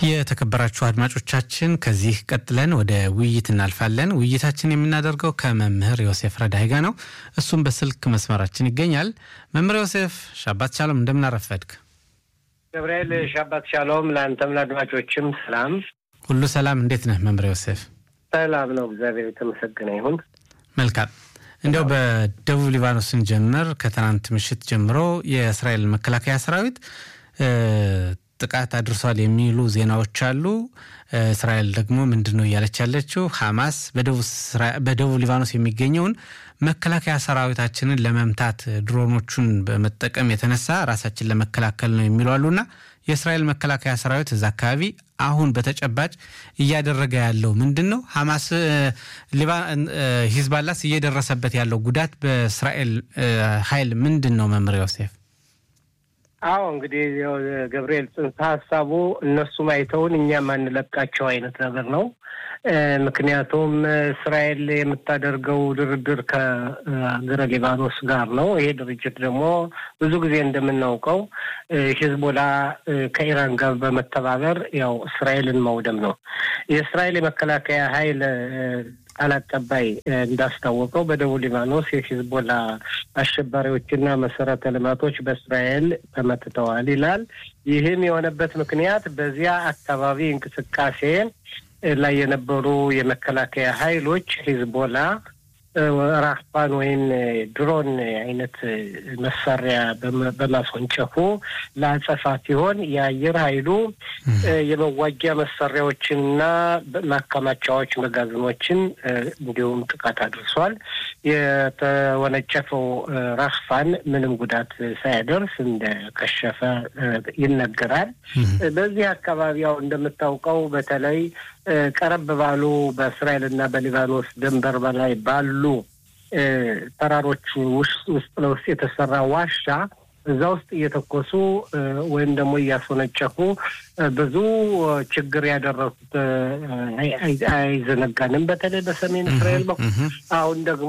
የተከበራችሁ አድማጮቻችን ከዚህ ቀጥለን ወደ ውይይት እናልፋለን። ውይይታችን የምናደርገው ከመምህር ዮሴፍ ረዳይ ጋር ነው። እሱም በስልክ መስመራችን ይገኛል። መምህር ዮሴፍ ሻባት ሻሎም፣ እንደምናረፈድክ? ገብርኤል ሻባት ሻሎም፣ ለአንተም ለአድማጮችም ሰላም። ሁሉ ሰላም። እንዴት ነህ መምህር ዮሴፍ? ሰላም ነው፣ እግዚአብሔር የተመሰገነ ይሁን። መልካም። እንዲያው በደቡብ ሊባኖስ ስንጀምር ከትናንት ምሽት ጀምሮ የእስራኤል መከላከያ ሰራዊት ጥቃት አድርሷል የሚሉ ዜናዎች አሉ። እስራኤል ደግሞ ምንድን ነው እያለች ያለችው? ሐማስ በደቡብ ሊባኖስ የሚገኘውን መከላከያ ሰራዊታችንን ለመምታት ድሮኖቹን በመጠቀም የተነሳ ራሳችን ለመከላከል ነው የሚሉ አሉና የእስራኤል መከላከያ ሰራዊት እዛ አካባቢ አሁን በተጨባጭ እያደረገ ያለው ምንድን ነው? ሐማስ ሂዝባላስ እየደረሰበት ያለው ጉዳት በእስራኤል ኃይል ምንድን ነው? መምህር ዮሴፍ አዎ እንግዲህ ገብርኤል ጽንሰ ሀሳቡ እነሱም አይተውን እኛም አንለቃቸው አይነት ነገር ነው። ምክንያቱም እስራኤል የምታደርገው ድርድር ከሀገረ ሊባኖስ ጋር ነው። ይሄ ድርጅት ደግሞ ብዙ ጊዜ እንደምናውቀው ሂዝቦላ ከኢራን ጋር በመተባበር ያው እስራኤልን መውደም ነው። የእስራኤል የመከላከያ ኃይል ቃል አቀባይ እንዳስታወቀው በደቡብ ሊባኖስ የሂዝቦላ አሸባሪዎችና መሰረተ ልማቶች በእስራኤል ተመትተዋል ይላል። ይህም የሆነበት ምክንያት በዚያ አካባቢ እንቅስቃሴ ላይ የነበሩ የመከላከያ ኃይሎች ሂዝቦላ ራህባን ወይም ድሮን አይነት መሳሪያ በማስወንጨፉ ለአጸፋ ሲሆን የአየር ኃይሉ የመዋጊያ መሳሪያዎችንና ማከማቻዎች፣ መጋዘኖችን እንዲሁም ጥቃት አድርሷል። የተወነጨፈው ራህፋን ምንም ጉዳት ሳያደርስ እንደከሸፈ ይነገራል። በዚህ አካባቢ ያው እንደምታውቀው በተለይ ቀረብ ባሉ በእስራኤልና በሊባኖስ ድንበር በላይ ባሉ ተራሮች ውስጥ ውስጥ ለውስጥ የተሰራ ዋሻ እዛ ውስጥ እየተኮሱ ወይም ደግሞ እያስወነጨፉ ብዙ ችግር ያደረሱት አይዘነጋንም። በተለይ በሰሜን እስራኤል በኩል አሁን ደግሞ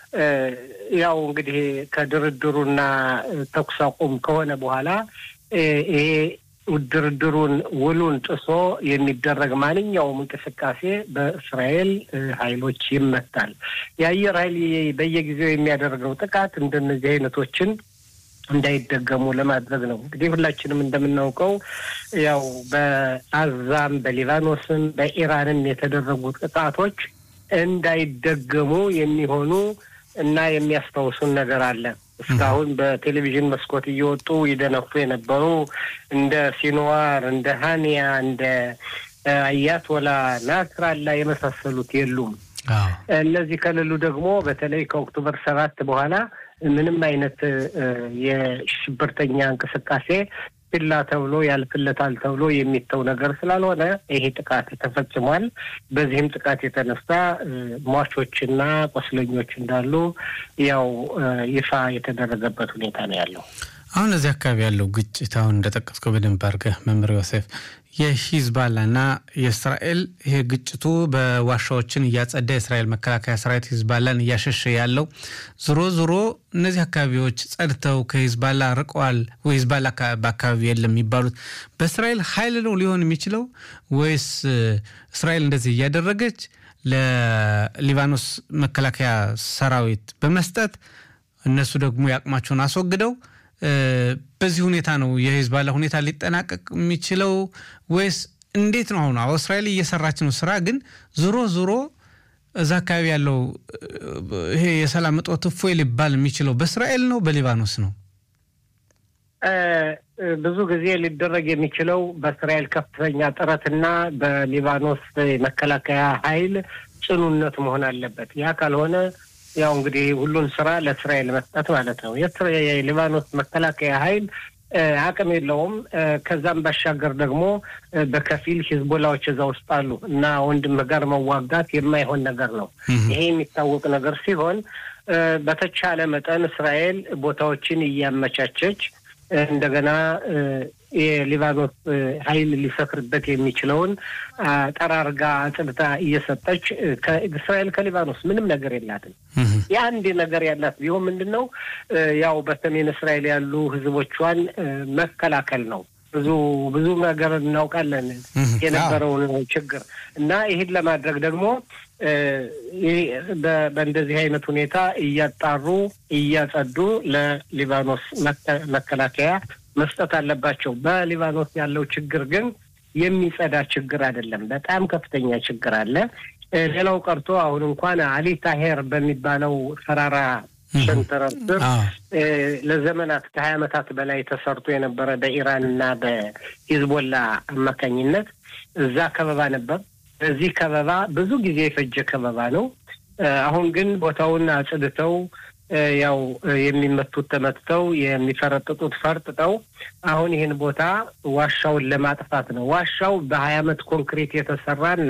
ያው እንግዲህ ከድርድሩና ተኩስ አቁም ከሆነ በኋላ ይሄ ድርድሩን ውሉን ጥሶ የሚደረግ ማንኛውም እንቅስቃሴ በእስራኤል ኃይሎች ይመታል። የአየር ኃይል በየጊዜው የሚያደርገው ጥቃት እንደነዚህ አይነቶችን እንዳይደገሙ ለማድረግ ነው። እንግዲህ ሁላችንም እንደምናውቀው ያው በአዛም በሊባኖስም በኢራንም የተደረጉ ጥቃቶች እንዳይደገሙ የሚሆኑ እና የሚያስታውሱን ነገር አለ። እስካሁን በቴሌቪዥን መስኮት እየወጡ ይደነፉ የነበሩ እንደ ሲንዋር፣ እንደ ሀኒያ፣ እንደ አያቶላ ናስራላ የመሳሰሉት የሉም። እነዚህ ከሌሉ ደግሞ በተለይ ከኦክቶበር ሰባት በኋላ ምንም አይነት የሽብርተኛ እንቅስቃሴ ችላ ተብሎ ያልፍለታል ተብሎ የሚተው ነገር ስላልሆነ ይሄ ጥቃት ተፈጽሟል። በዚህም ጥቃት የተነሳ ሟቾችና ቆስለኞች እንዳሉ ያው ይፋ የተደረገበት ሁኔታ ነው ያለው። አሁን እዚህ አካባቢ ያለው ግጭት አሁን እንደጠቀስከው በደንብ አድርገህ መምህር ዮሴፍ የሂዝባላና የእስራኤል ይሄ ግጭቱ በዋሻዎችን እያጸዳ የእስራኤል መከላከያ ሰራዊት ሂዝባላን እያሸሸ ያለው ዞሮ ዞሮ እነዚህ አካባቢዎች ጸድተው ከሂዝባላ ርቀዋል ወይ ሂዝባላ በአካባቢ የለም የሚባሉት በእስራኤል ኃይል ነው ሊሆን የሚችለው ወይስ እስራኤል እንደዚህ እያደረገች ለሊባኖስ መከላከያ ሰራዊት በመስጠት እነሱ ደግሞ የአቅማቸውን አስወግደው በዚህ ሁኔታ ነው የሂዝባላ ሁኔታ ሊጠናቀቅ የሚችለው ወይስ እንዴት ነው? አሁን እስራኤል እየሰራች ነው ስራ፣ ግን ዞሮ ዞሮ እዛ አካባቢ ያለው ይሄ የሰላም እጦት እፎይ ሊባል የሚችለው በእስራኤል ነው በሊባኖስ ነው? ብዙ ጊዜ ሊደረግ የሚችለው በእስራኤል ከፍተኛ ጥረትና በሊባኖስ መከላከያ ኃይል ጽኑነት መሆን አለበት። ያ ካልሆነ ያው እንግዲህ ሁሉን ስራ ለእስራኤል መስጠት ማለት ነው። የሊባኖስ መከላከያ ኃይል አቅም የለውም። ከዛም ባሻገር ደግሞ በከፊል ሂዝቦላዎች እዛ ውስጥ አሉ እና ወንድም ጋር መዋጋት የማይሆን ነገር ነው። ይሄ የሚታወቅ ነገር ሲሆን በተቻለ መጠን እስራኤል ቦታዎችን እያመቻቸች እንደገና የሊባኖስ ኃይል ሊሰፍርበት የሚችለውን ጠራርጋ አጽድታ እየሰጠች እስራኤል ከሊባኖስ ምንም ነገር የላትም። የአንድ ነገር ያላት ቢሆን ምንድን ነው ያው በሰሜን እስራኤል ያሉ ህዝቦቿን መከላከል ነው። ብዙ ብዙ ነገር እናውቃለን የነበረውን ችግር እና ይህን ለማድረግ ደግሞ በእንደዚህ አይነት ሁኔታ እያጣሩ እያጸዱ ለሊባኖስ መከላከያ መስጠት አለባቸው። በሊባኖስ ያለው ችግር ግን የሚጸዳ ችግር አይደለም። በጣም ከፍተኛ ችግር አለ። ሌላው ቀርቶ አሁን እንኳን አሊ ታሄር በሚባለው ተራራ ሸንተረር ስር ለዘመናት ከሀያ ዓመታት በላይ ተሰርቶ የነበረ በኢራን እና በሂዝቦላ አማካኝነት እዛ ከበባ ነበር። በዚህ ከበባ ብዙ ጊዜ የፈጀ ከበባ ነው። አሁን ግን ቦታውን አጽድተው ያው የሚመቱት ተመትተው የሚፈረጥጡት ፈርጥጠው አሁን ይህን ቦታ ዋሻውን ለማጥፋት ነው። ዋሻው በሀያ ዓመት ኮንክሪት የተሰራና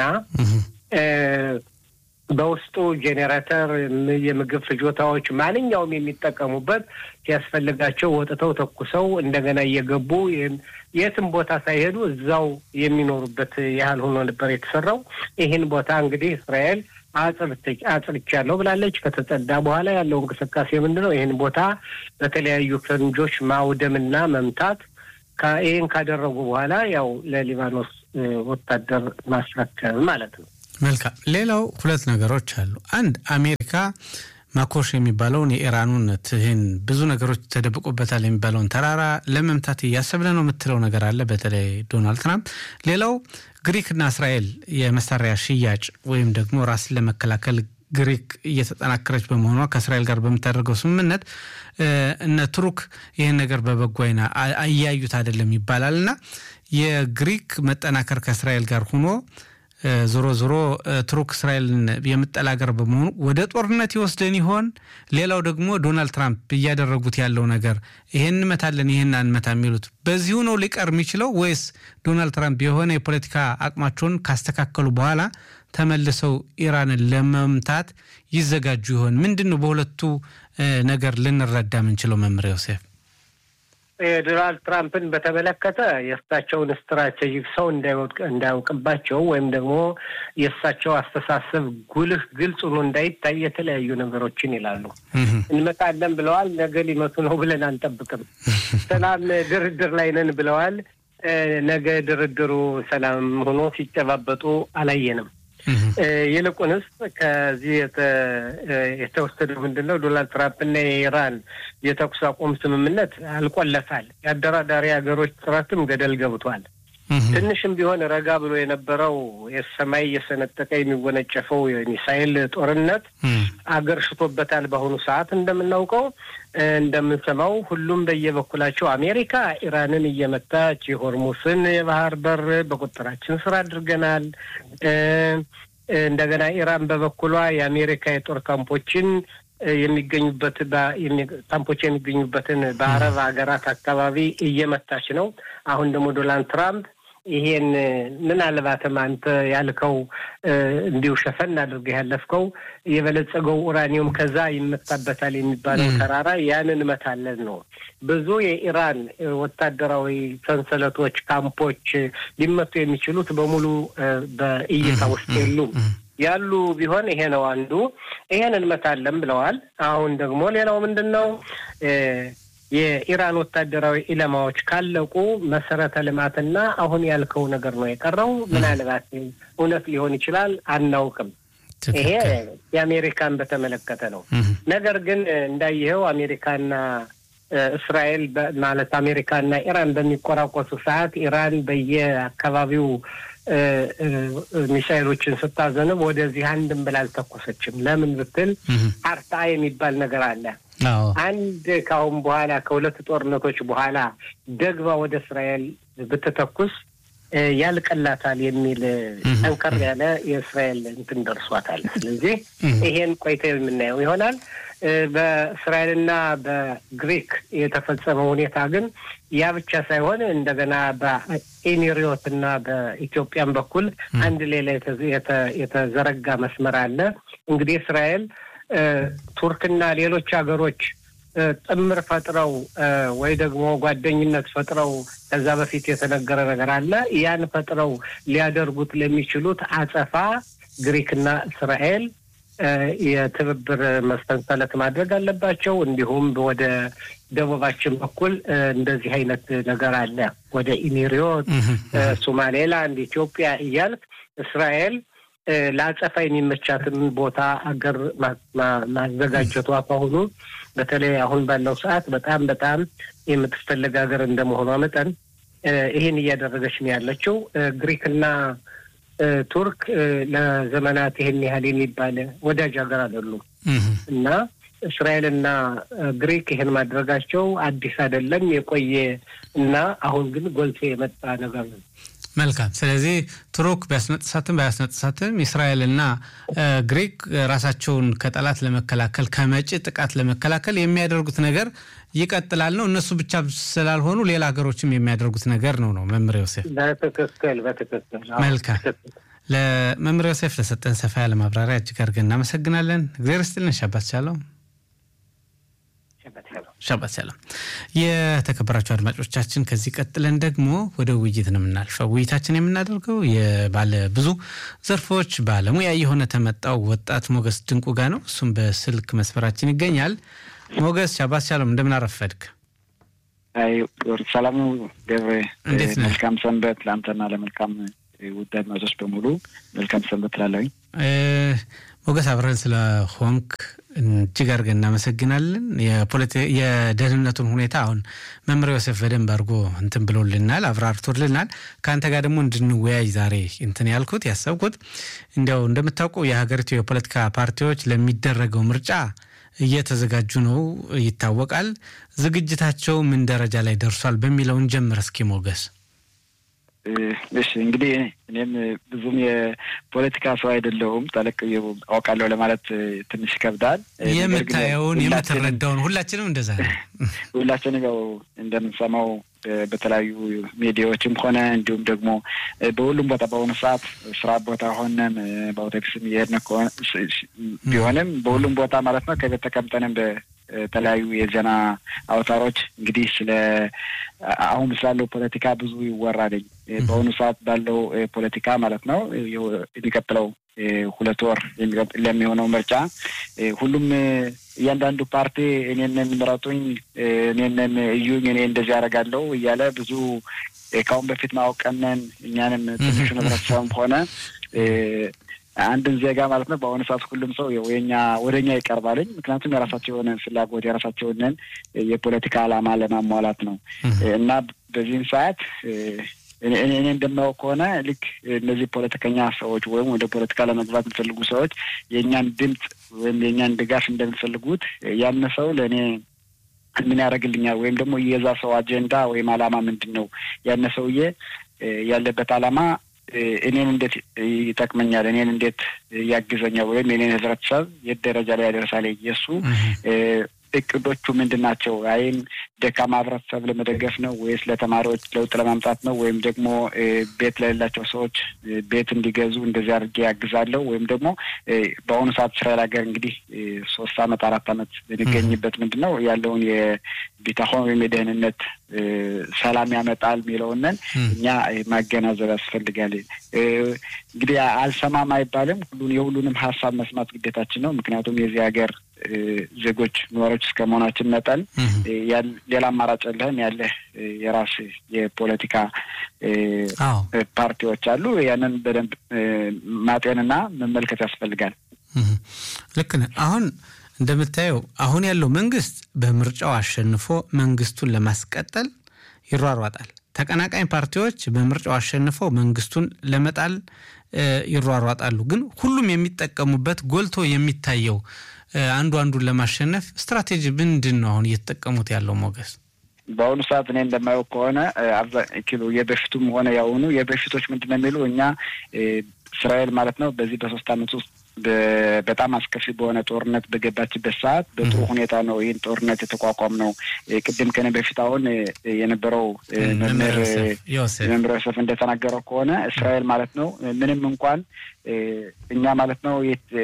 በውስጡ ጄኔሬተር፣ የምግብ ፍጆታዎች ማንኛውም የሚጠቀሙበት ሲያስፈልጋቸው ወጥተው ተኩሰው እንደገና እየገቡ የትም ቦታ ሳይሄዱ እዛው የሚኖሩበት ያህል ሆኖ ነበር የተሰራው። ይህን ቦታ እንግዲህ እስራኤል አጽድቻለሁ ብላለች። ከተጸዳ በኋላ ያለው እንቅስቃሴ ምንድን ነው? ይህን ቦታ በተለያዩ ፈንጆች ማውደምና መምታት። ይህን ካደረጉ በኋላ ያው ለሊባኖስ ወታደር ማስረከብ ማለት ነው። መልካም። ሌላው ሁለት ነገሮች አሉ። አንድ አሜሪካ ማኮሽ የሚባለውን የኢራኑን ትህን ብዙ ነገሮች ተደብቆበታል የሚባለውን ተራራ ለመምታት እያሰብን ነው የምትለው ነገር አለ፣ በተለይ ዶናልድ ትራምፕ። ሌላው ግሪክና እስራኤል የመሳሪያ ሽያጭ ወይም ደግሞ ራስን ለመከላከል ግሪክ እየተጠናከረች በመሆኗ ከእስራኤል ጋር በምታደርገው ስምምነት እነ ቱርክ ይህን ነገር በበጎ አይና እያዩት አይደለም ይባላል እና የግሪክ መጠናከር ከእስራኤል ጋር ሆኖ ዞሮ ዞሮ ቱርክ እስራኤልን የምጠላ ሀገር በመሆኑ ወደ ጦርነት ይወስደን ይሆን? ሌላው ደግሞ ዶናልድ ትራምፕ እያደረጉት ያለው ነገር ይሄን እንመታለን ይሄን አንመታ የሚሉት በዚሁ ነው ሊቀር የሚችለው ወይስ ዶናልድ ትራምፕ የሆነ የፖለቲካ አቅማቸውን ካስተካከሉ በኋላ ተመልሰው ኢራንን ለመምታት ይዘጋጁ ይሆን? ምንድን ነው በሁለቱ ነገር ልንረዳ የምንችለው? መምህር ዮሴፍ የዶናልድ ትራምፕን በተመለከተ የእሳቸውን ስትራቴጂክ ሰው እንዳያውቅባቸው ወይም ደግሞ የእሳቸው አስተሳሰብ ጉልህ ግልጽ ሆኖ እንዳይታይ የተለያዩ ነገሮችን ይላሉ። እንመጣለን ብለዋል። ነገ ሊመቱ ነው ብለን አንጠብቅም። ሰላም ድርድር ላይ ነን ብለዋል። ነገ ድርድሩ ሰላም ሆኖ ሲጨባበጡ አላየንም። ይልቁንስ ከዚህ የተወሰደው ምንድን ነው? ዶናልድ ትራምፕና የኢራን የተኩስ አቁም ስምምነት አልቆለታል። የአደራዳሪ ሀገሮች ጥረትም ገደል ገብቷል። ትንሽም ቢሆን ረጋ ብሎ የነበረው የሰማይ እየሰነጠቀ የሚወነጨፈው የሚሳይል ጦርነት አገር ሽቶበታል። በአሁኑ ሰዓት እንደምናውቀው እንደምንሰማው ሁሉም በየበኩላቸው አሜሪካ ኢራንን እየመታች የሆርሙስን የባህር በር በቁጥጥራችን ስር አድርገናል። እንደገና ኢራን በበኩሏ የአሜሪካ የጦር ካምፖችን የሚገኙበት ካምፖች የሚገኙበትን በአረብ ሀገራት አካባቢ እየመታች ነው። አሁን ደግሞ ዶናልድ ትራምፕ ይሄን ምናልባትም አንተ ያልከው እንዲሁ ሸፈን አድርገህ ያለፍከው የበለጸገው ኡራኒየም ከዛ ይመታበታል የሚባለው ተራራ ያንን እመታለን ነው። ብዙ የኢራን ወታደራዊ ሰንሰለቶች፣ ካምፖች ሊመቱ የሚችሉት በሙሉ በእይታ ውስጥ የሉም። ያሉ ቢሆን ይሄ ነው አንዱ። ይሄን እንመታለን ብለዋል። አሁን ደግሞ ሌላው ምንድን ነው? የኢራን ወታደራዊ ኢላማዎች ካለቁ መሰረተ ልማትና አሁን ያልከው ነገር ነው የቀረው። ምናልባት እውነት ሊሆን ይችላል፣ አናውቅም። ይሄ የአሜሪካን በተመለከተ ነው። ነገር ግን እንዳየኸው አሜሪካና እስራኤል ማለት አሜሪካና ኢራን በሚቆራቆሱ ሰዓት ኢራን በየአካባቢው ሚሳይሎችን ስታዘንብ ወደዚህ አንድም ብላ አልተኮሰችም። ለምን ብትል አርታ የሚባል ነገር አለ። አንድ ከአሁን በኋላ ከሁለት ጦርነቶች በኋላ ደግባ ወደ እስራኤል ብትተኩስ ያልቀላታል የሚል ጠንከር ያለ የእስራኤል እንትን ደርሷታል። ስለዚህ ይሄን ቆይተ የምናየው ይሆናል። በእስራኤልና በግሪክ የተፈጸመው ሁኔታ ግን ያ ብቻ ሳይሆን እንደገና በኢሚሪዮት እና በኢትዮጵያን በኩል አንድ ሌላ የተዘረጋ መስመር አለ። እንግዲህ እስራኤል ቱርክና ሌሎች ሀገሮች ጥምር ፈጥረው ወይ ደግሞ ጓደኝነት ፈጥረው ከዛ በፊት የተነገረ ነገር አለ። ያን ፈጥረው ሊያደርጉት ለሚችሉት አጸፋ ግሪክና እስራኤል የትብብር መሰንሰለት ማድረግ አለባቸው። እንዲሁም ወደ ደቡባችን በኩል እንደዚህ አይነት ነገር አለ። ወደ ኢሚሪዮት፣ ሶማሌላንድ፣ ኢትዮጵያ እያልክ እስራኤል ለአጸፋ የሚመቻትን ቦታ አገር ማዘጋጀቷ ከሆኑ በተለይ አሁን ባለው ሰዓት በጣም በጣም የምትፈለግ ሀገር እንደመሆኗ መጠን ይህን እያደረገች ነው ያለችው። ግሪክና ቱርክ ለዘመናት ይህን ያህል የሚባል ወዳጅ ሀገር አይደሉም እና እስራኤልና ግሪክ ይህን ማድረጋቸው አዲስ አይደለም፣ የቆየ እና አሁን ግን ጎልቶ የመጣ ነገር ነው። መልካም። ስለዚህ ቱርክ ቢያስነጥሳትም ባያስነጥሳትም እስራኤልና ግሪክ ራሳቸውን ከጠላት ለመከላከል ከመጪ ጥቃት ለመከላከል የሚያደርጉት ነገር ይቀጥላል ነው። እነሱ ብቻ ስላልሆኑ ሌላ ሀገሮችም የሚያደርጉት ነገር ነው ነው መምህር ዮሴፍ። በትክክል በትክክል። መልካም። ለመምህር ዮሴፍ ለሰጠን ሰፋ ያለ ማብራሪያ እጅግ አድርገን እናመሰግናለን። እግዚአብሔር ይስጥልን። ሻባት ቻለው። ሻባት ሰላም። የተከበራቸው አድማጮቻችን ከዚህ ቀጥለን ደግሞ ወደ ውይይት ነው የምናልፈው። ውይይታችን የምናደርገው የባለ ብዙ ዘርፎች ባለሙያ የሆነ ተመጣው ወጣት ሞገስ ድንቁ ጋር ነው። እሱም በስልክ መስመራችን ይገኛል። ሞገስ ሻባት ሻሎም፣ እንደምን አረፈድክ? ሰላሙ ገብሬ፣ እንዴት ነህ? መልካም ሰንበት ለአንተና ለመልካም ውድ አድማጮች በሙሉ መልካም ሰንበት ትላለኝ። ሞገስ አብረን ስለሆንክ እጅግ አድርገን እናመሰግናለን። የደህንነቱን ሁኔታ አሁን መምህር ዮሴፍ በደንብ አድርጎ እንትን ብሎልናል፣ አብራርቶልናል። ከአንተ ጋር ደግሞ እንድንወያይ ዛሬ እንትን ያልኩት ያሰብኩት እንዲያው እንደምታውቀው የሀገሪቱ የፖለቲካ ፓርቲዎች ለሚደረገው ምርጫ እየተዘጋጁ ነው ይታወቃል። ዝግጅታቸው ምን ደረጃ ላይ ደርሷል በሚለውን ጀምር እስኪ ሞገስ። እሺ እንግዲህ እኔም ብዙም የፖለቲካ ሰው አይደለሁም። ጠለቅ አውቃለሁ ለማለት ትንሽ ይከብዳል። የምታየውን የምትረዳውን ሁላችንም እንደዛ ነው። ሁላችንም ያው እንደምንሰማው በተለያዩ ሚዲያዎችም ሆነ እንዲሁም ደግሞ በሁሉም ቦታ በአሁኑ ሰዓት ስራ ቦታ ሆነም በአውቶቡስም እየሄድን ቢሆንም በሁሉም ቦታ ማለት ነው ከቤት ተቀምጠንም በተለያዩ የዜና አውታሮች እንግዲህ ስለ አሁን ስላለው ፖለቲካ ብዙ ይወራልኝ። በአሁኑ ሰዓት ባለው ፖለቲካ ማለት ነው የሚቀጥለው ሁለት ወር ለሚሆነው ምርጫ ሁሉም እያንዳንዱ ፓርቲ እኔንን ምረጡኝ፣ እኔንን እዩኝ፣ እኔ እንደዚህ ያደርጋለሁ እያለ ብዙ ከአሁን በፊት ማወቀነን እኛንም ትንሹ ህብረተሰብም ሆነ አንድን ዜጋ ማለት ነው በአሁኑ ሰዓት ሁሉም ሰው የኛ ወደ እኛ ይቀርባልኝ። ምክንያቱም የራሳቸው የሆነ ፍላጎት የራሳቸውንን የፖለቲካ ዓላማ ለማሟላት ነው እና በዚህም ሰዓት እኔ እንደማየው ከሆነ ልክ እነዚህ ፖለቲከኛ ሰዎች ወይም ወደ ፖለቲካ ለመግባት የሚፈልጉ ሰዎች የእኛን ድምፅ ወይም የእኛን ድጋፍ እንደሚፈልጉት ያን ሰው ለእኔ ምን ያደርግልኛል ወይም ደግሞ የዛ ሰው አጀንዳ ወይም ዓላማ ምንድን ነው? ያን ሰውዬ ያለበት ዓላማ እኔን እንዴት ይጠቅመኛል? እኔን እንዴት ያግዘኛል? ወይም የኔን ህብረተሰብ የት ደረጃ ላይ ያደርሳል? የእሱ እቅዶቹ ምንድን ናቸው? አይን ደካማ ህብረተሰብ ለመደገፍ ነው ወይስ ለተማሪዎች ለውጥ ለማምጣት ነው? ወይም ደግሞ ቤት ለሌላቸው ሰዎች ቤት እንዲገዙ እንደዚህ አድርጌ ያግዛለሁ? ወይም ደግሞ በአሁኑ ሰዓት እስራኤል ሀገር እንግዲህ ሶስት አመት አራት አመት የሚገኝበት ምንድን ነው ያለውን የቢታሆን ወይም የደህንነት ሰላም ያመጣል የሚለውንን እኛ ማገናዘብ ያስፈልጋል። እንግዲህ አልሰማም አይባልም። ሁሉን የሁሉንም ሀሳብ መስማት ግዴታችን ነው። ምክንያቱም የዚህ ሀገር ዜጎች ነዋሪዎች እስከ መሆናችን መጠን ሌላ አማራጭ የለህም። ያለህ የራስ የፖለቲካ ፓርቲዎች አሉ። ያንን በደንብ ማጤንና መመልከት ያስፈልጋል። ልክ ነህ። አሁን እንደምታየው አሁን ያለው መንግስት በምርጫው አሸንፎ መንግስቱን ለማስቀጠል ይሯሯጣል። ተቀናቃኝ ፓርቲዎች በምርጫው አሸንፈው መንግስቱን ለመጣል ይሯሯጣሉ። ግን ሁሉም የሚጠቀሙበት ጎልቶ የሚታየው አንዱ አንዱን ለማሸነፍ ስትራቴጂ ምንድን ነው አሁን እየተጠቀሙት ያለው ሞገስ? በአሁኑ ሰዓት እኔ እንደማየው ከሆነ አብዛኪሎ የበፊቱም ሆነ ያሁኑ የበፊቶች ምንድን ነው የሚሉ እኛ እስራኤል ማለት ነው በዚህ በሶስት አመት ውስጥ በጣም አስከፊ በሆነ ጦርነት በገባችበት ሰዓት በጥሩ ሁኔታ ነው ይህን ጦርነት የተቋቋም ነው። ቅድም ከኔ በፊት አሁን የነበረው መምህር መምህር ዮሴፍ እንደተናገረው ከሆነ እስራኤል ማለት ነው ምንም እንኳን እኛ ማለት ነው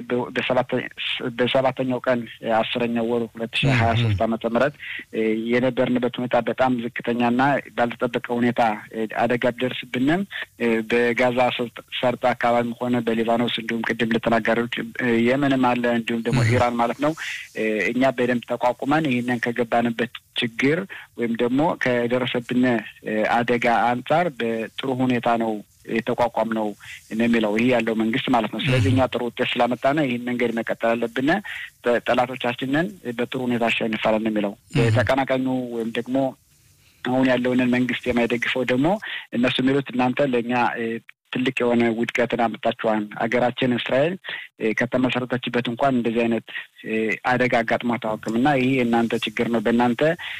በሰባተኛው ቀን አስረኛው ወር ሁለት ሺ ሀያ ሶስት ዓመተ ምህረት የነበርንበት ሁኔታ በጣም ዝቅተኛና ባልተጠበቀ ሁኔታ አደጋ ቢደርስብንም በጋዛ ሰርጥ አካባቢም ሆነ በሊባኖስ እንዲሁም ቅድም ልተናገሩ ሀገሮች የመንም አለ እንዲሁም ደግሞ ኢራን ማለት ነው። እኛ በደንብ ተቋቁመን ይህንን ከገባንበት ችግር ወይም ደግሞ ከደረሰብን አደጋ አንጻር በጥሩ ሁኔታ ነው የተቋቋም ነው የሚለው ይህ ያለው መንግስት ማለት ነው። ስለዚህ እኛ ጥሩ ውጤት ስላመጣነ ይህን መንገድ መቀጠል አለብን። ጠላቶቻችንን በጥሩ ሁኔታ አሸንፋለን የሚለው ተቀናቃኙ ወይም ደግሞ አሁን ያለውንን መንግስት የማይደግፈው ደግሞ እነሱ የሚሉት እናንተ ለእኛ ትልቅ የሆነ ውድቀትን አመጣችኋል። ሀገራችን እስራኤል ከተመሰረተችበት እንኳን እንደዚህ አይነት አደጋ አጋጥሟት አያውቅም እና ይህ የእናንተ ችግር ነው። በእናንተ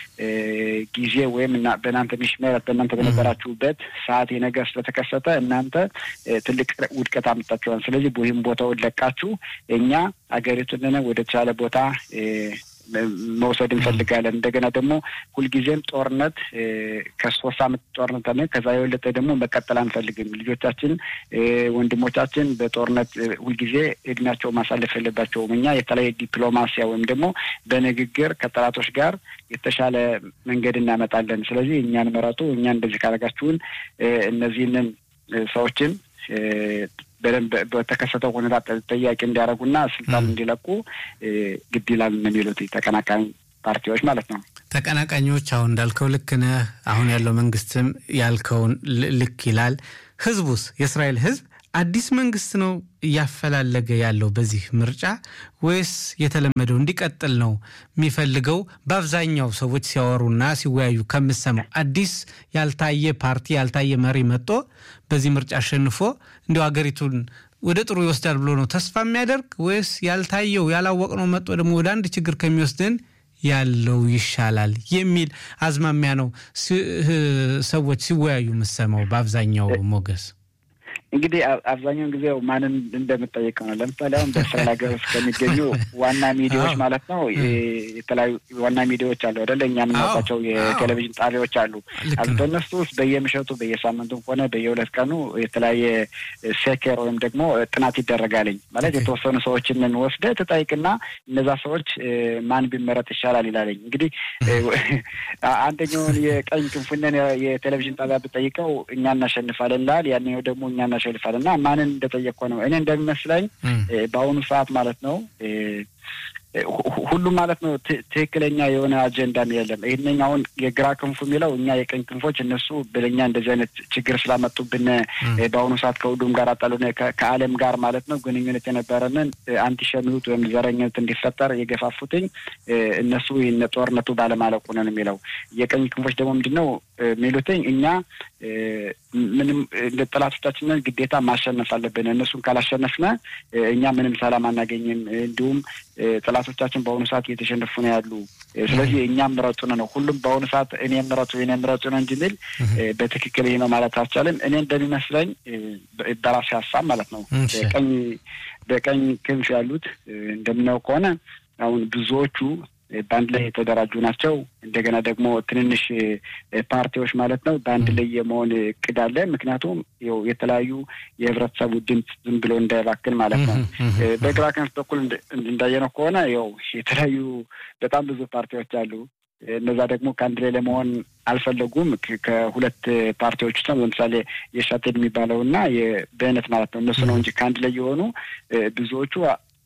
ጊዜ ወይም በእናንተ ሚሽመረት በእናንተ በነበራችሁበት ሰዓት ነገር ስለተከሰተ እናንተ ትልቅ ውድቀት አመጣችኋል። ስለዚህ ይህም ቦታውን ለቃችሁ እኛ ሀገሪቱን ወደ ተሻለ ቦታ መውሰድ እንፈልጋለን። እንደገና ደግሞ ሁልጊዜም ጦርነት ከሶስት አመት ጦርነት አለ። ከዛ የበለጠ ደግሞ መቀጠል አንፈልግም። ልጆቻችን፣ ወንድሞቻችን በጦርነት ሁልጊዜ እድሜያቸው ማሳለፍ የለባቸውም። እኛ የተለያየ ዲፕሎማሲያ ወይም ደግሞ በንግግር ከጠላቶች ጋር የተሻለ መንገድ እናመጣለን። ስለዚህ እኛን መረጡ። እኛ እንደዚህ ካደረጋችሁን እነዚህንን ሰዎችን በደንብ በተከሰተው ሁኔታ ጠያቂ እንዲያደርጉና ስልጣን እንዲለቁ ግድ ይላል የሚሉት ተቀናቃኝ ፓርቲዎች ማለት ነው። ተቀናቃኞች አሁን እንዳልከው ልክ ነህ። አሁን ያለው መንግስትም ያልከውን ልክ ይላል። ህዝቡስ የእስራኤል ህዝብ አዲስ መንግስት ነው እያፈላለገ ያለው በዚህ ምርጫ ወይስ የተለመደው እንዲቀጥል ነው የሚፈልገው? በአብዛኛው ሰዎች ሲያወሩና ሲወያዩ ከምሰማው አዲስ ያልታየ ፓርቲ ያልታየ መሪ መጥቶ በዚህ ምርጫ አሸንፎ እንዲያው ሀገሪቱን ወደ ጥሩ ይወስዳል ብሎ ነው ተስፋ የሚያደርግ ወይስ ያልታየው ያላወቅነው መጥቶ ደግሞ ወደ አንድ ችግር ከሚወስድን ያለው ይሻላል የሚል አዝማሚያ ነው ሰዎች ሲወያዩ የምሰማው በአብዛኛው ሞገስ? እንግዲህ አብዛኛውን ጊዜ ማንን እንደምጠይቀው ነው። ለምሳሌ አሁን በእስራኤል ሀገር ውስጥ ከሚገኙ ዋና ሚዲያዎች ማለት ነው የተለያዩ ዋና ሚዲያዎች አሉ አይደለ? እኛ የምናውቃቸው የቴሌቪዥን ጣቢያዎች አሉ። በእነሱ ውስጥ በየምሸቱ በየሳምንቱም ሆነ በየሁለት ቀኑ የተለያየ ሴኬር ወይም ደግሞ ጥናት ይደረጋልኝ ማለት የተወሰኑ ሰዎችን ወስደህ ትጠይቅና እነዛ ሰዎች ማን ቢመረጥ ይሻላል ይላለኝ። እንግዲህ አንደኛውን የቀኝ ክንፉነን የቴሌቪዥን ጣቢያ ብጠይቀው እኛ እናሸንፋለን ይላል። ያንኛው ደግሞ እኛ እናሸንፋለን እና ማንን እንደጠየቅኩ ነው እኔ እንደሚመስለኝ በአሁኑ ሰዓት ማለት ነው ሁሉም ማለት ነው ትክክለኛ የሆነ አጀንዳም የለም። ይህንኛ አሁን የግራ ክንፉ የሚለው እኛ የቀኝ ክንፎች እነሱ ብለኛ እንደዚህ አይነት ችግር ስላመጡብን በአሁኑ ሰዓት ከሁሉም ጋር አጣሉን ከዓለም ጋር ማለት ነው ግንኙነት የነበረንን አንቲሸሚሁት ወይም ዘረኝነት እንዲፈጠር የገፋፉትኝ እነሱ ይህን ጦርነቱ ባለማለቁ ነን የሚለው የቀኝ ክንፎች ደግሞ ምንድን ነው የሚሉትኝ እኛ ምንም ጠላቶቻችንን ግዴታ ማሸነፍ አለብን። እነሱን ካላሸነፍነ እኛ ምንም ሰላም አናገኝም። እንዲሁም ጠላቶቻችን በአሁኑ ሰዓት እየተሸነፉ ነው ያሉ። ስለዚህ እኛም ምረጡን ነው ሁሉም በአሁኑ ሰዓት እኔ ምረጡ እኔ ምረጡ ነው እንጂ ሚል በትክክል ይህ ነው ማለት አልቻለም። እኔ እንደሚመስለኝ በራሴ ሀሳብ ማለት ነው በቀኝ በቀኝ ክንፍ ያሉት እንደምናየው ከሆነ አሁን ብዙዎቹ በአንድ ላይ የተደራጁ ናቸው። እንደገና ደግሞ ትንንሽ ፓርቲዎች ማለት ነው በአንድ ላይ የመሆን እቅድ አለ። ምክንያቱም ው የተለያዩ የህብረተሰቡ ድምፅ ዝም ብሎ እንዳይባክን ማለት ነው። በግራ ክንፍ በኩል እንዳየነው ከሆነ ው የተለያዩ በጣም ብዙ ፓርቲዎች አሉ። እነዛ ደግሞ ከአንድ ላይ ለመሆን አልፈለጉም። ከሁለት ፓርቲዎች ውስጥ ለምሳሌ የሻቴድ የሚባለው እና የበእነት ማለት ነው እነሱ ነው እንጂ ከአንድ ላይ የሆኑ ብዙዎቹ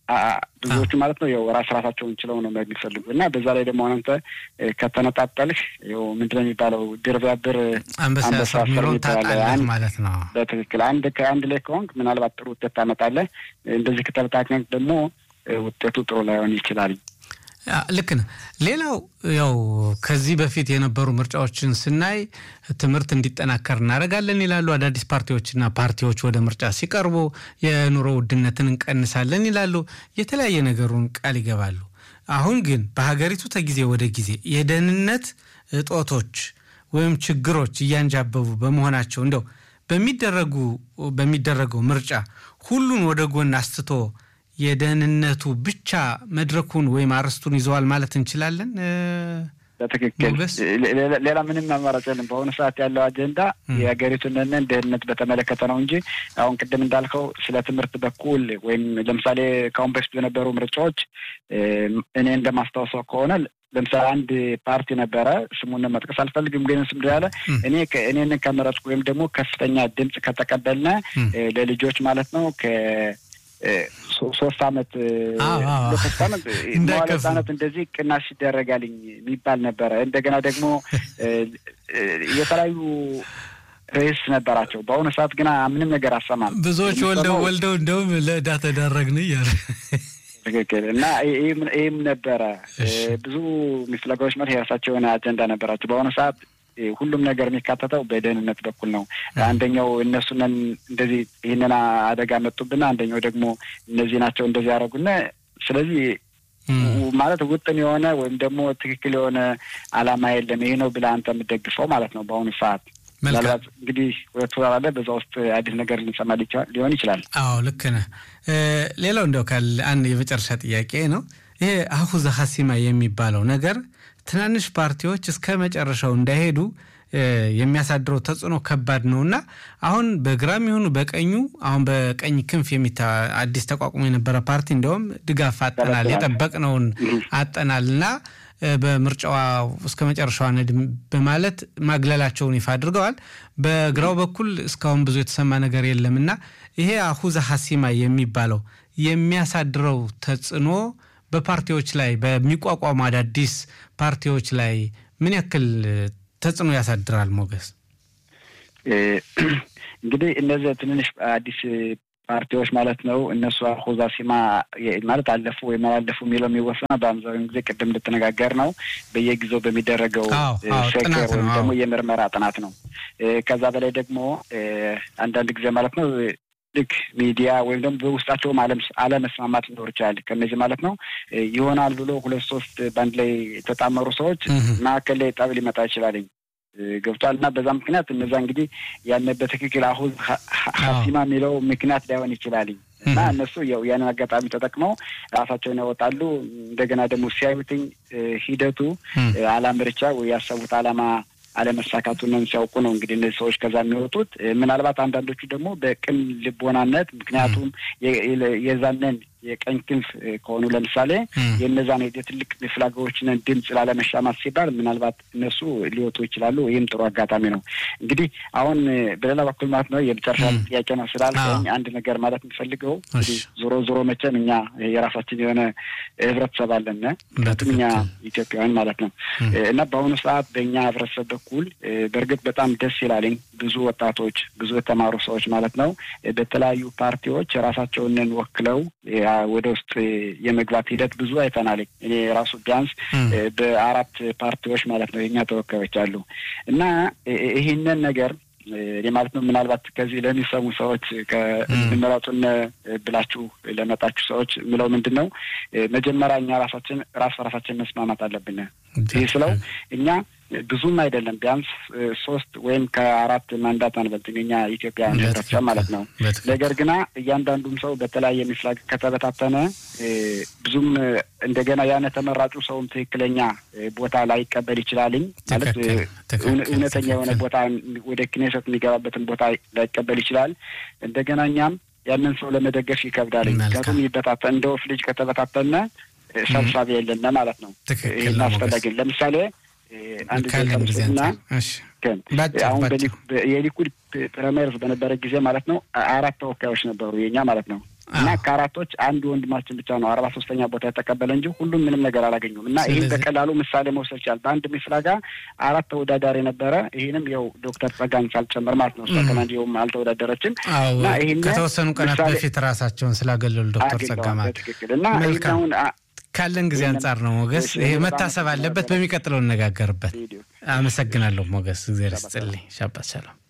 ብዙዎቹ ማለት ነው ያው ራስ ራሳቸውን ችለው ነው የሚፈልጉ እና በዛ ላይ ደግሞ አንተ ከተነጣጠልህ ው ምንድነው የሚባለው ድር ቢያብር አንበሳ ታጣለህ ማለት ነው። በትክክል አንድ ከአንድ ላይ ከሆንክ ምናልባት ጥሩ ውጤት ታመጣለህ። እንደዚህ ከተበታተንክ ደግሞ ውጤቱ ጥሩ ላይሆን ይችላል። ልክ ነህ። ሌላው ያው ከዚህ በፊት የነበሩ ምርጫዎችን ስናይ ትምህርት እንዲጠናከር እናደርጋለን ይላሉ አዳዲስ ፓርቲዎችና ፓርቲዎች ወደ ምርጫ ሲቀርቡ የኑሮ ውድነትን እንቀንሳለን ይላሉ። የተለያየ ነገሩን ቃል ይገባሉ። አሁን ግን በሀገሪቱ ከጊዜ ወደ ጊዜ የደህንነት እጦቶች ወይም ችግሮች እያንጃበቡ በመሆናቸው እንደው በሚደረጉ በሚደረገው ምርጫ ሁሉን ወደ ጎን አስትቶ የደህንነቱ ብቻ መድረኩን ወይም አርስቱን ይዘዋል ማለት እንችላለን። በትክክል ሌላ ምንም አማራጭ የለም። በአሁኑ ሰዓት ያለው አጀንዳ የሀገሪቱን ደህንነት በተመለከተ ነው እንጂ አሁን ቅድም እንዳልከው ስለ ትምህርት በኩል ወይም ለምሳሌ ከአሁን በፊት በነበሩ ምርጫዎች እኔ እንደማስታወሰው ከሆነ ለምሳሌ አንድ ፓርቲ ነበረ፣ ስሙን መጥቀስ አልፈልግም፣ ግን ስም ያለ እኔ እኔን ከመረጥኩ ወይም ደግሞ ከፍተኛ ድምፅ ከተቀበልነ ለልጆች ማለት ነው ሶስት አመት ሶስት አመት መዋለ ህጻናት እንደዚህ ቅናሽ ይደረጋልኝ የሚባል ነበረ። እንደገና ደግሞ የተለያዩ ርዕስ ነበራቸው። በአሁኑ ሰዓት ግን ምንም ነገር አሰማም። ብዙዎች ወልደው ወልደው እንደውም ለዕዳ ተዳረግን እያለ ትክክል እና ይህም ነበረ። ብዙ ሚፍለጋዎች ማለት የራሳቸው የሆነ አጀንዳ ነበራቸው። በአሁኑ ሰዓት ሁሉም ነገር የሚካተተው በደህንነት በኩል ነው። አንደኛው እነሱነን እንደዚህ ይህንን አደጋ መጡብና፣ አንደኛው ደግሞ እነዚህ ናቸው እንደዚህ ያደረጉና ስለዚህ ማለት ውጥን የሆነ ወይም ደግሞ ትክክል የሆነ አላማ የለም ይሄ ነው ብለህ አንተ የምትደግፈው ማለት ነው በአሁኑ ሰዓት ምናልባት እንግዲህ ሁለት ወር አለ። በዛ ውስጥ አዲስ ነገር ልንሰማ ሊሆን ይችላል። አዎ ልክ ነህ። ሌላው እንደው ካለ አንድ የመጨረሻ ጥያቄ ነው። ይሄ አሁዘ ሀሲማ የሚባለው ነገር ትናንሽ ፓርቲዎች እስከ መጨረሻው እንዳይሄዱ የሚያሳድረው ተጽዕኖ ከባድ ነው እና አሁን በግራም ይሁኑ በቀኙ አሁን በቀኝ ክንፍ የሚታ አዲስ ተቋቁሞ የነበረ ፓርቲ እንዲያውም ድጋፍ አጠናል የጠበቅነውን አጠናል እና በምርጫዋ እስከ መጨረሻዋ ነድም በማለት ማግለላቸውን ይፋ አድርገዋል። በግራው በኩል እስካሁን ብዙ የተሰማ ነገር የለም እና ይሄ አሁዘ ሀሲማ የሚባለው የሚያሳድረው ተጽዕኖ በፓርቲዎች ላይ በሚቋቋሙ አዳዲስ ፓርቲዎች ላይ ምን ያክል ተጽዕኖ ያሳድራል? ሞገስ እንግዲህ እነዚህ ትንንሽ አዲስ ፓርቲዎች ማለት ነው። እነሱ አሁዛ ሲማ ማለት አለፉ ወይም አላለፉ የሚለው የሚወሰነው በአብዛኛው ጊዜ ቅድም እንድትነጋገር ነው በየጊዜው በሚደረገው ሴክር ወይም ደግሞ የምርመራ ጥናት ነው። ከዛ በላይ ደግሞ አንዳንድ ጊዜ ማለት ነው ልክ ሚዲያ ወይም ደግሞ በውስጣቸውም አለመስማማት ሊኖር ይችላል። ከነዚህ ማለት ነው ይሆናል ብሎ ሁለት ሶስት በአንድ ላይ የተጣመሩ ሰዎች መካከል ላይ ጠብ ሊመጣ ይችላልኝ ገብቷል እና በዛ ምክንያት እነዛ እንግዲህ ያን በትክክል አሁን ሀሲማ የሚለው ምክንያት ላይሆን ይችላልኝ እና እነሱ ያው ያንን አጋጣሚ ተጠቅመው ራሳቸውን ያወጣሉ። እንደገና ደግሞ ሲያዩትኝ ሂደቱ አላምርቻ ወይ ያሰቡት አላማ አለመሳካቱን ሲያውቁ ነው እንግዲህ እነዚህ ሰዎች ከዛ የሚወጡት። ምናልባት አንዳንዶቹ ደግሞ በቅን ልቦናነት ምክንያቱም የዛንን የቀኝ ክንፍ ከሆኑ ለምሳሌ የእነዛን የትልቅ ፍላጎዎችን ድምፅ ላለመሻማት ሲባል ምናልባት እነሱ ሊወጡ ይችላሉ። ይህም ጥሩ አጋጣሚ ነው። እንግዲህ አሁን በሌላ በኩል ማለት ነው የመጨረሻ ጥያቄ ነው ስላልከኝ አንድ ነገር ማለት የምፈልገው እንግዲህ ዞሮ ዞሮ መቼም እኛ የራሳችን የሆነ ህብረተሰብ አለን ምክንያቱም እኛ ኢትዮጵያውያን ማለት ነው እና በአሁኑ ሰዓት በእኛ ህብረተሰብ በኩል በእርግጥ በጣም ደስ ይላልኝ ብዙ ወጣቶች ብዙ የተማሩ ሰዎች ማለት ነው በተለያዩ ፓርቲዎች ራሳቸውን ወክለው ወደ ውስጥ የመግባት ሂደት ብዙ አይተናል። እኔ ራሱ ቢያንስ በአራት ፓርቲዎች ማለት ነው የኛ ተወካዮች አሉ እና ይህንን ነገር እኔ ማለት ነው ምናልባት ከዚህ ለሚሰሙ ሰዎች ከምረጡን ብላችሁ ለመጣችሁ ሰዎች ምለው ምንድን ነው መጀመሪያ እኛ ራሳችን ራስ በራሳችን መስማማት አለብን። ይህ ስለው እኛ ብዙም አይደለም ቢያንስ ሶስት ወይም ከአራት ማንዳት አንበልጥም የኛ ኢትዮጵያ ህብረተሰብ ማለት ነው። ነገር ግና እያንዳንዱም ሰው በተለያየ ሚፍላግ ከተበታተነ ብዙም እንደገና ያነ ተመራጩ ሰውም ትክክለኛ ቦታ ላይቀበል ይችላልኝ ማለት እውነተኛ የሆነ ቦታ ወደ ክኔሰት የሚገባበትን ቦታ ላይቀበል ይችላል። እንደገና እኛም ያንን ሰው ለመደገፍ ይከብዳል። ምክንያቱም ይበታተን እንደ ወፍ ልጅ ከተበታተነ ሰብሳቢ የለነ ማለት ነው። ይህን አስፈላጊ ለምሳሌ አንድ ና አሁን የሊኩድ ፕሪማሪስ በነበረ ጊዜ ማለት ነው አራት ተወካዮች ነበሩ የኛ ማለት ነው እና ከአራቶች አንድ ወንድማችን ብቻ ነው አርባ ሶስተኛ ቦታ የተቀበለ እንጂ ሁሉም ምንም ነገር አላገኙም። እና ይህን በቀላሉ ምሳሌ መውሰድ ይችላል። በአንድ ሚፍላጋ አራት ተወዳዳሪ ነበረ። ይህንም ያው ዶክተር ጸጋን ሳልጨምር ማለት ነው እሷ ከናንዲውም አልተወዳደረችም። እና ይህን ከተወሰኑ ቀናት በፊት ራሳቸውን ስላገለሉ ዶክተር ጸጋ ማለት ትክክል እና ይህን አሁን ካለን ጊዜ አንጻር ነው ሞገስ። ይሄ መታሰብ አለበት። በሚቀጥለው እነጋገርበት። አመሰግናለሁ ሞገስ። እግዚአብሔር ይስጥልኝ። ሻባት ሰላም